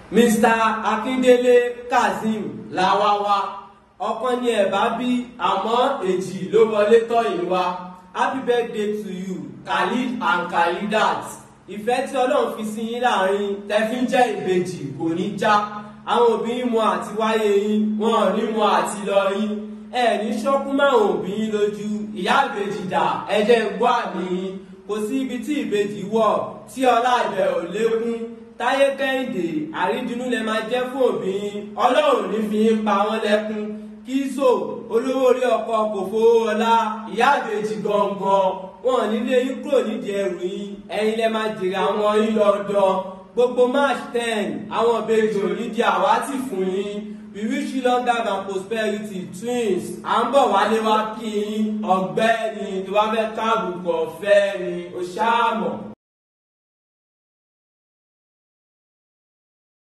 mr akíndélé kazeem làwáwá ọ̀kan ni ẹ̀bá bí àmọ́ èjì ló wọlé tọ̀yìn wá happy birthday to you khalid and khalidat ìfẹ́ tí ọlọ́run fi sí yín láàrin tẹ́fín jẹ́ ìbejì kò ní já àwọn òbí yín mọ àti wáyé yín wọn ò ní mọ àti lọ yín ẹ ní ṣọ́kú máwọn òbí yín lójú ìyá ìbejì dà ẹ̀jẹ̀ gbọ́ àmì yín kò sí ibi tí ìbejì wọ̀ tí ọlá ibẹ̀ ò lékún táyé kẹ́hìndé àrídìnnú lẹ máa jẹ́ fún òbí yín ọlọ́run ní fi yín pa wọ́n lẹ́kún kíso olówó orí ọkọ kò fowó ọlá ìyá ìbejì gangan wọn nílé yín kúrò nídìí ẹrù yín ẹ̀yin lẹ máa jèrè àwọn yín lọ́dọ̀ gbogbo march ten àwọn ìbejì ò ní di àwátì fún yín we wish you long life and prosperity twins à ń bọ̀ wálé wá kí yín ọ̀gbẹ́ni tó bá fẹ́ káàbùkù ọ̀fẹ́ ni ó ṣáà mọ̀.